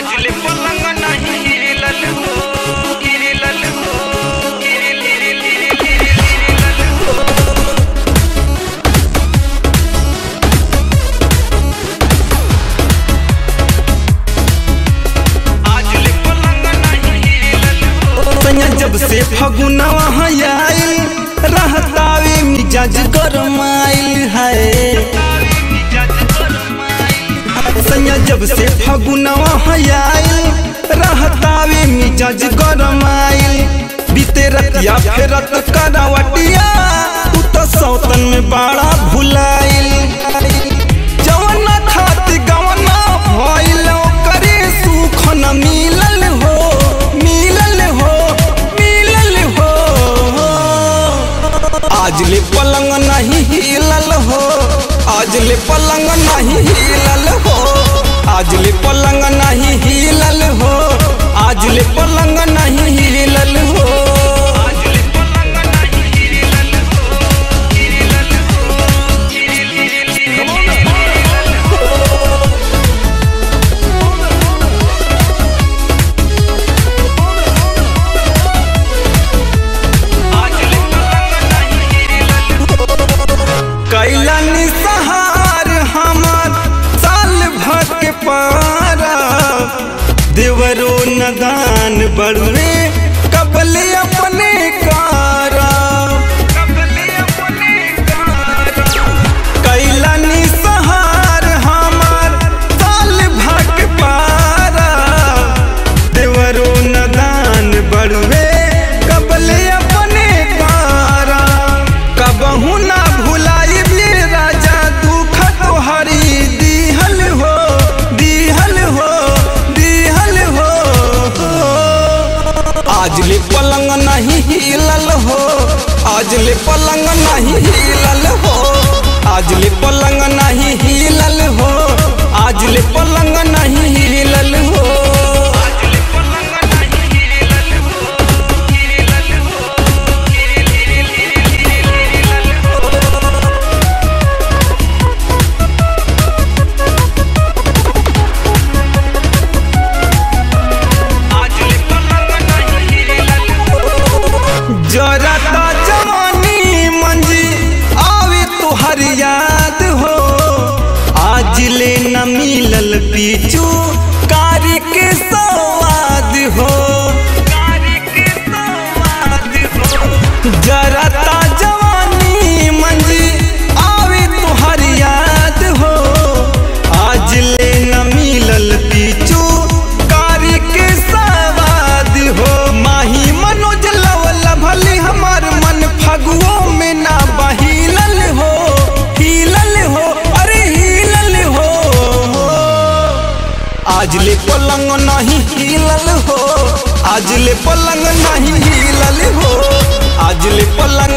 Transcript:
आज ले पलंग नहीं हिलल हो हिलल हो हिल हिल हिल हिल हो आज ले पलंग नहीं हिलल हो सैया जब से फगुनवा आइल रहतावे मिजाज गरमाइल है मिजाज गरमाई सैया जब से फगुनवा आइल रहतावे मिजाज गरमाइल बीते रतिया फेरत करावटिया तू तो सौतन में बड़ा भुलाइल जवना खाती गवना भइल करे सुख न मिलल हो मिलल हो मिलल हो आज ले पलंग नहीं हिलल हो आज ले पलंग नहीं हिलल हो आज ले पलंग नहीं हिलल हो आज ले पलंग नहीं हिलल हो आज ले पलंग नहीं हिलल हो हिलल हो हिल हिल हिल हो आज ले पलंग नहीं हिलल हो कैला निसहार हमार साल भर के पारा देवरो नदान बड़ुए कबले अपने कारा कबले अपने कार कैला निसहार हमार साल भर के पारा देवरो नदान बड़ुए कबले अपने कारा कबहू ना भुलाई भी राजा दुख तोहरी दिहल हो दिहल हो दिहल हो आज ले पलंग नहीं हिलल हो आज ले पलंग नहीं हिलल हो आज ले पलंग नहीं हिलल हो आज ले पलंग नहीं हिलल हो आज ले पलंग नहीं हिलल हो हिलल हो हिल हिल हिल हिल हो आज ले पलंग नहीं हिलल हो जरता जवानी मंजी आवे तुहर याद हो आज ले न मिलल पीछू कारी के सवाद हो कारी के सवाद हो जरता जवानी मंजी आवे तुहर याद हो आज ले न मिलल पीछू कारी के सवाद हो माही मनोज लवल भली हमार मन फगुओ में ना बहिलल हो हिलल हो अरे हिलल हो आज ले पलंग नहीं हिलल हो आज ले पलंग नहीं हिलल हो आज ले पलंग